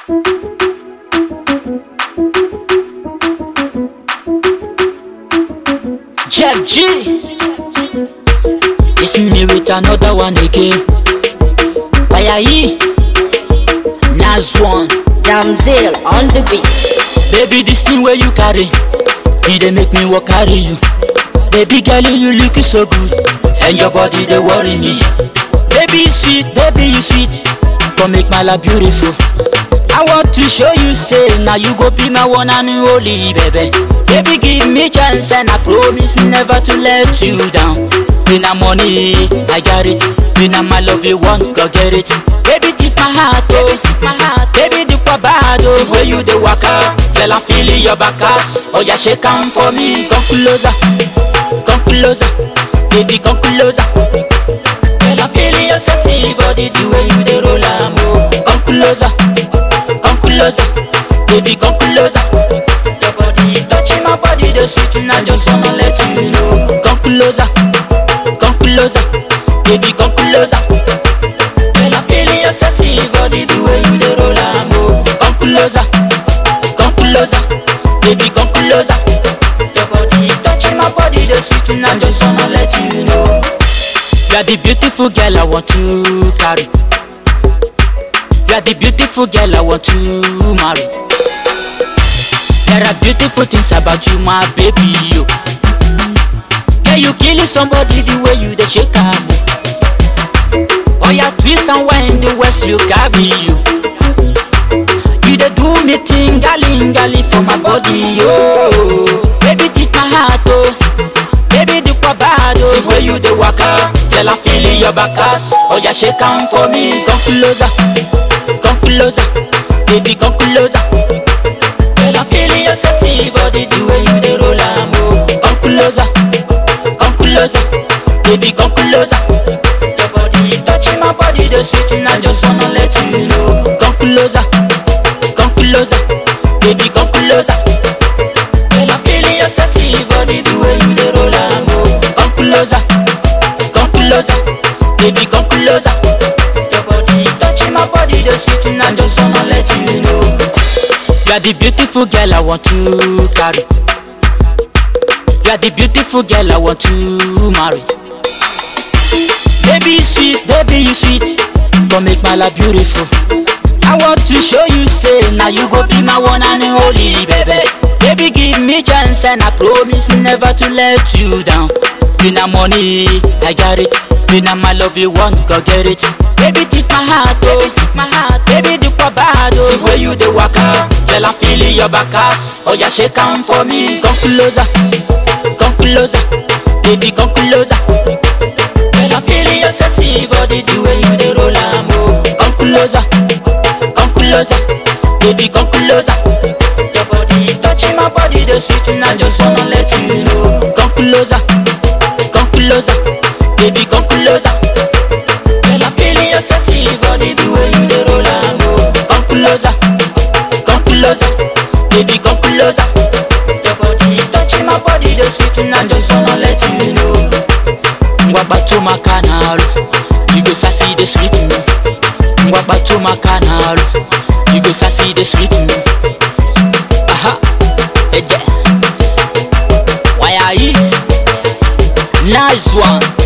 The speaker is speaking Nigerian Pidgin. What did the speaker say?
Jeff G. It's me with another one again. Why yi? Nas one. Damsel on the beat. Baby, this thing where you carry, it dey make me walk carry you. Baby girl, you look so good, and your body they worry me. Baby you sweet, baby you sweet, come make my life beautiful. I want to show you, say now you go be my one and only baby. Baby give me chance and I promise never to let you down. When I'm money, I got it. When I'm my love, you want, go get it. Baby, tip my heart, oh, tip my heart. Baby, the bad, oh. The way you the waka, girl, I'm feeling your back ass. Oh, yeah, shake on for me. Come closer, come closer, baby, come closer. Girl, I'm feeling your sexy body, the way you the roll, am, oh. Come closer, come closer, baby, come closer. Your body touching my body, the sweet, and I just wanna let you know. Come closer, come closer, baby, come closer. Girl, I'm feeling your sexy body, the way you the roll, am, oh. Come closer, come closer, baby, come closer. Your body touching my body, the sweet, and I just wanna let you know. You are the beautiful girl I want to carry. You are the beautiful girl I want to marry. There are beautiful things about you, my baby. You, yeah, you killing somebody the way you the shake am. Oh, yeah, twist and wind the west you carry you. You dey do me thing, gali gali for my body, oh. Baby, tip my heart, oh. Baby, the bad, oh. The way you the waka, girl, I'm feeling your back ass. Oh, yeah, shake am for me. Come closer, come closer, baby, come closer. Girl, I'm feeling your sexy body, the way you the roll am, oh. Come closer, come closer, baby, come closer. Your body touching my body, the sweet, and I just wanna let you know. Come closer, come closer, baby, come closer. Girl, I'm feeling your sexy body, the way you the roll am, oh. Come closer, come closer, baby, come closer. Your body touching my body, the sweet, and I just wanna let you know. You are the beautiful girl I want to carry. You are the beautiful girl I want to marry. Baby you sweet, baby you sweet, come make my life beautiful. I want to show you, say now you go be my one and only baby. Baby give me chance and I promise never to let you down. When I'm money, I got it. When I'm my love, you want, go get it. Baby tip my heart, oh, tip my heart. Baby the bad, oh. The way you the waka, girl I'm feeling your back ass. Oh yeah, shake on for me. Come closer, come closer, baby come closer. Girl I'm feeling your sexy body, the way you the roll am, oh. Come closer, come closer, baby come closer. Your body touching my body, the sweet, and I just wanna let you know. Come closer, come closer, baby come closer. Girl I'm feeling your sexy body, the way you the roll am, oh. Come closer, come closer, baby come closer. Your body touching my body, the sweet, and I just wanna let you know. Ngwagba to my canal, you go sassy the sweet me. Ngwagba to my canal, you go sassy the sweet me. Aha, eje, why are you? Nice one.